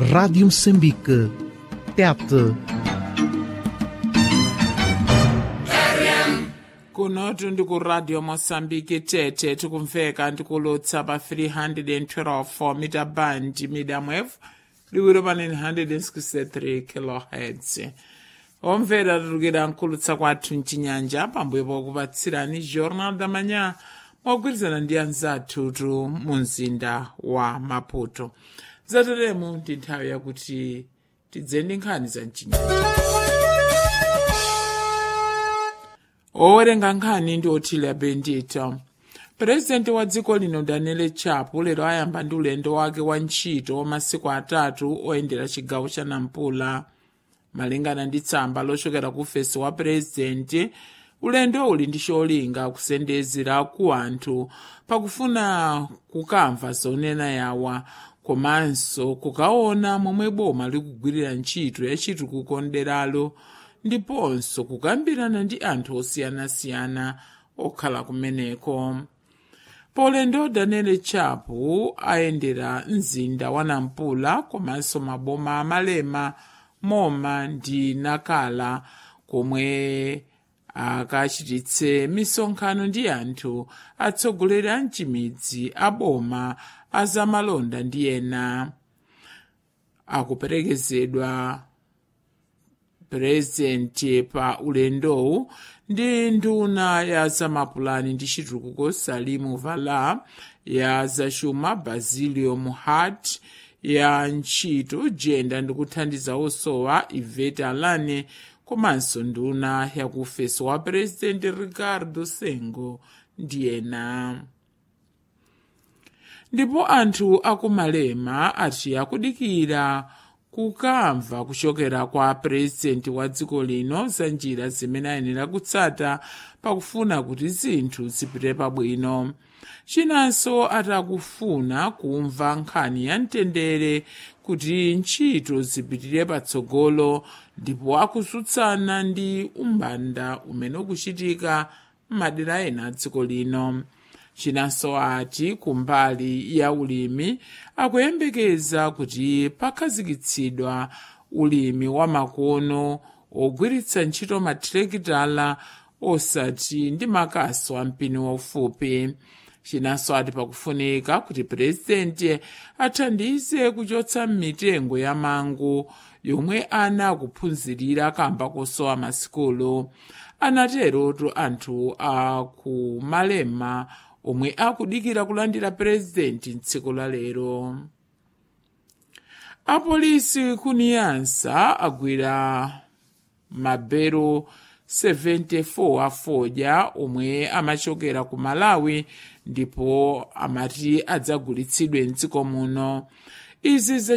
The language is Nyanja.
Rádio Moçambique. TET. kunotu ndi ku radio mosambiki tete tikumveka ndikulutsa pa 312 mita band medium wave liwiro pa 963 kilohertz omvera tatukira nkulutsa kwathu mchinyanja pambuyo pokupatsirani jornal da manhã mogwirizana ndi anzathutu mu mzinda wa maputo zateremu ndi nthawi yakuti tidze ndi nkhani za mchinyanja owerenga nkhani ndi othile bendito purezidenti wa dziko lino daniel chapo lero ayamba ndi ulendo wake wa ntchito wa masiku atatu oyendera chigawo cha nampula malingana ndi tsamba lochokera ku ofesi wa purezidenti ulendo uli ndi cholinga kusendezera ku anthu pakufuna kukamva zonena yawa komanso kukaona momwe boma likugwirira ntchito ya chitukuko nderalo ndiponso kukambirana ndi anthu osiyanasiyana okhala kumeneko polendo daniel chapo ayendera mzinda wa nampula komanso maboma amalema moma ndi nakala komwe akachititse misonkhano ndi anthu atsogoleri a mchimidzi aboma azamalonda ndi ena akuperekezedwa purezidenti pa ulendowu ndi nduna ya zamapulani ndi chitukuko salimu vala ya zachuma basilio muhat ya ntchito jenda ndi kuthandiza osowa ivete alane komanso nduna ya ku ofesi wa purezidenti ricardo sengo ndi ena ndipo anthu akumalema ati akudikira kukamva kuchokera kwa purezidenti wa dziko lino za njira zimene ayenera kutsata pakufuna kuti zinthu zipite pabwino chinanso atakufuna kumva nkhani ya mtendere kuti ntchito zipitire patsogolo ndipo akutsutsana ndi umbanda umene ukuchitika m'madera ena a dziko lino chinanso ati kumbali ya ulimi akuyembekeza kuti pakhazikitsidwa ulimi wa makono ogwiritsa ntchito mathirekitala osati ndi makaso a mpini waufupi chinanso ati pakufunika kuti purezidenti athandize kuchotsa mitengo ya mango yomwe ana akuphunzirira kamba kosowa masikulu anaterotu anthu akumalema omwe akudikira kulandira purezidenti mtsiku la lero apolisi kuniyansa agwira mabero 74 afodya omwe amachokera ku malawi ndipo amati adzagulitsidwe mdziko muno izi